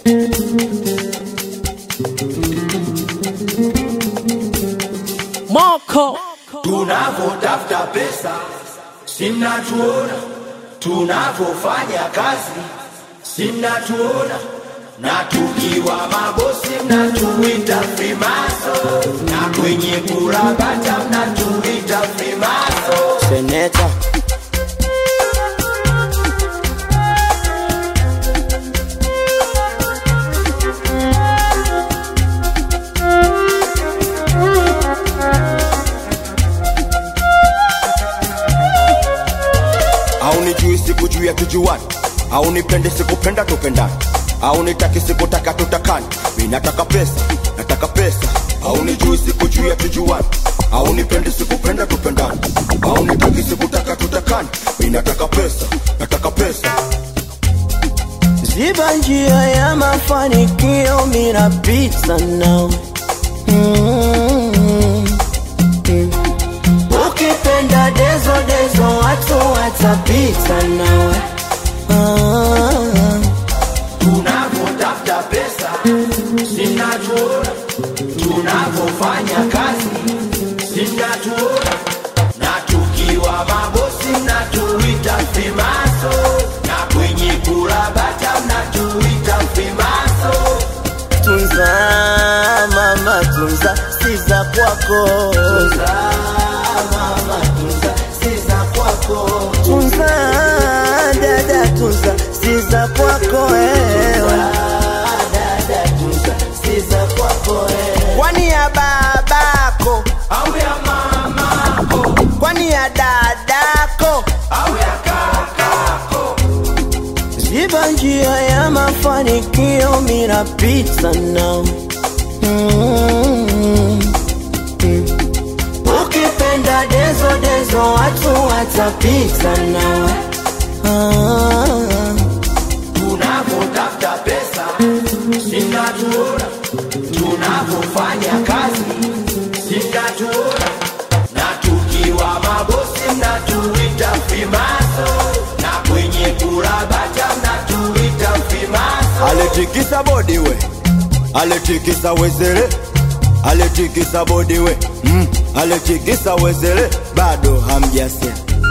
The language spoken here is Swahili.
Moko tunavyotafuta pesa simnatuona, tunavyofanya kazi simnatuona, na tukiwa mabosi mnatuita frimaso, na kwenye kurabata mnatuita frimaso. seneta au nijui siku juu ya tujuani au nipende sikupenda tupendani au nitaki sikutaka tutakani mi nataka pesa nataka pesa au nijui siku juu ya tujuani au nipende sikupenda tupendani au nitaki sikutaka tutakani mi nataka pesa nataka pesa ziba njia ya mafanikio minapita nawe Mm, mm. ukipenda dezo dezo watu watapita nawe Ah, tunavyotafuta pesa simnatuona, tunavyofanya kazi simnatuona, na tukiwa mabosi mnatuita frimaso, na kwenye kurabata mnatuita frimaso. tunza mama tunza siza kwako Tunza, mama, tunza, si za kwako. tunza dada tunza siza kwako wewe Dada, tunza, si za kwako wewe. kwani ya babako Au ya mamako, kwani ya dadako au ya kakako. ziba njia ya mafanikio minapita nawe Mm, mm. ukipenda dezo dezo watu watapita nawe Ah, tunavyotafuta pesa simnatuona, tunavyofanya kazi simnatuona, na tukiwa mabosi mnatuita frimaso, na kwenye kurabata mnatuita frimaso. aletikisa bodi we aletikisa wezele aletikisa bodi we mm. aletikisa wezele bado hamjasia